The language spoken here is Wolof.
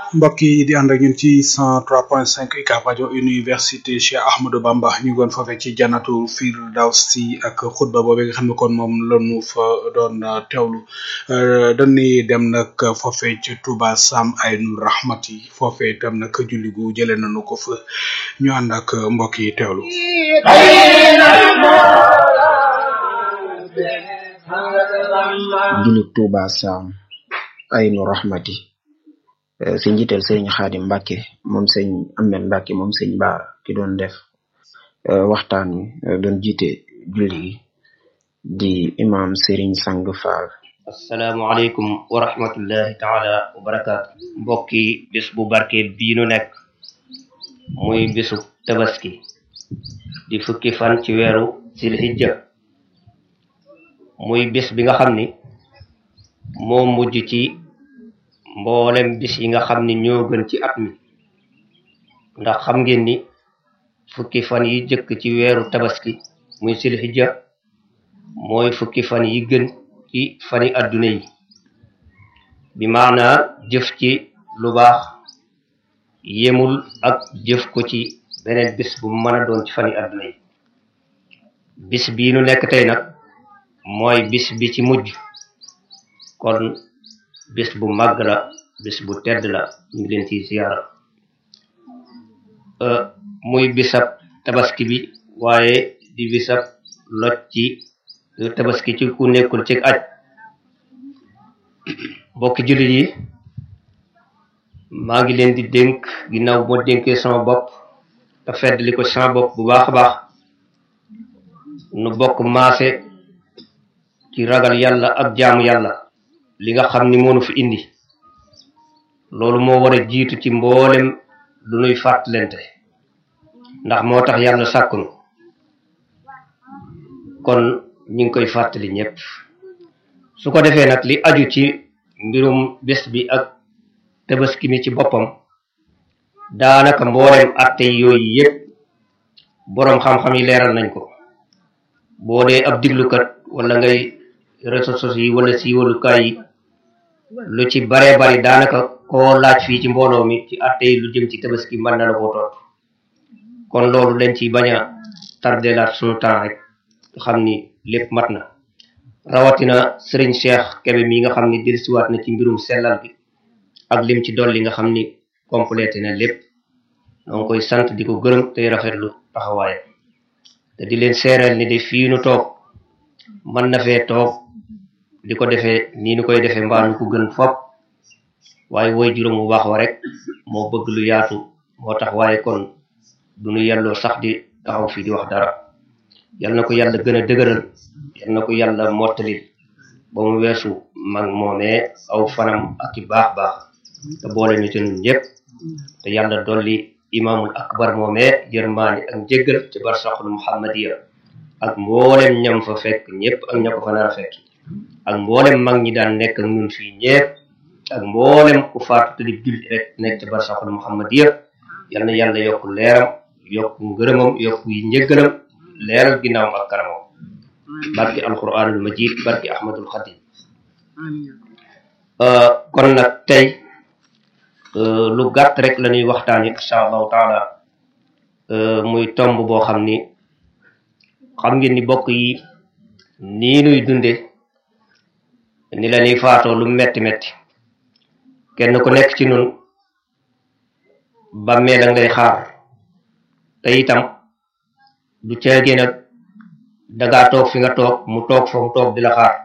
mbokk yi di ànd ak ñun ci 103.5 UCAB rajo université Cheikh Ahmadou Bamba ñu ngi woon foofee ci jannatul firdawsi ak xutba boobu nga xam ne kon moom lañu fa doon teewlu dañuy dem nag foofee ci Touba Sam Aynu Rahmati foofee itam nag julli gu jëlee nañu ko fa ñu ànd ak mbokk yi teewlu. julli Touba Sam Aynu Rahmati si njiital sëriñ Xaadim Mbàkke moom sëñ Amel Mbàkke moom sëñ Baara ki doon def waxtaan wi doon jiite julli gi di imam sëriñ Sang Faal asalaamualeykum wa rahmatullahi taala wa barakaatu mbokki bés bu barke bii nu nekk muy bésu tabaski di fukki fan ci weeru silhijja muy bés bi nga xam ni moo mujj ci mboolem bis yi nga xam ni ñoo gën ci at mi ndax xam ngeen ni fukki fan yi jëkk ci weeru tabaski muy silhijja mooy fukki fan yi gën ci fani adduna yi bi maanaa jëf ci lu baax yemul ak jëf ko ci beneen bis bu mën a doon ci fani adduna yi bis bii nu nekk tey nag mooy bis bi ci mujj kon bis bu màgg la bis bu tedd la ñu ngi leen ci ziyaara muy bisab tabaski bi waaye di bisab loj ci tabaski ci ku nekkul ci aj bokki jullit yi maa ngi leen di dénk ginnaaw moo dénkee sama bopp te fedd li ko sama bopp bu baax a baax nu bokk maase ci ragal yàlla ak jaamu yàlla li nga xam ni moonu fi indi loolu moo war a jiitu ci mboolem lu nuy fàttalente ndax moo tax yàlla sàkkunu kon ñu ngi koy fàttali ñëpp su ko defee nag li aju ci mbirum bés bi ak tabaski mi ci boppam daanaka mboolem atte yooyu yëpp boroom xam-xam yi leeral nañ ko boo dee ab diglukat wala ngay réseaux sociaux yi wala siiwalukaay yi lu ci baree bari daanaka koo laaj fii ci mbooloo mi ci atte yi lu jëm ci tabaski mën na la koo tontu kon loolu lañ ci bañ a tardelaat sunu temps rek xam ni lépp mat na rawatina sëriñ Cheikh Kebe mi nga xam ni dellusiwaat na ci mbirum sellal bi ak lim ci dolli nga xam ni complété na lépp noo ngi koy sant di ko gërëm tey rafetlu taxawaaye te di leen seereel ni de fii nu toog mën na fee toog di ko defee nii nu koy defee mbaa nu ko gën fop waaye woy juróom bu baax wa rek moo bëgg lu yaatu moo tax waaye kon du nu yelloo sax di taxaw fii di wax dara yal na ko yàlla gën a dëgëral yal na ko yàlla mottali ba mu weesu mag moomee aw fanam ak i baax baax te boole ñu ci ñun ñëpp te yàlla dolli imaamul akbar moomee yërmaani ak njéggal ci barsaxul muhammadiya ak mboolem ñam fa fekk ñëpp ak ña ko fa nar a fekk ak mboolem mag ñi daan nekk ak ñun fii ñëpp ak mboolem ku faatu te di julli rek nekk ci barsaxul muhammadiya yal na yàlla yokk leeram yokk ngërëmam yokk yi njéggalam leeral ginnaawam ak kanamam barki alquranul majid barki ahmadul xadim kon nag tey lu gàtt rek la ñuy waxtaani insha allahu taala muy tomb boo xam ni xam ngeen ni bokk yi nii nuy dunde ni la ñuy faatoo lu metti metti kenn ku nekk ci nun bàmmee la ngay xaar te itam du caagee nag dangaa toog fi nga toog mu toog fa mu toog di la xaar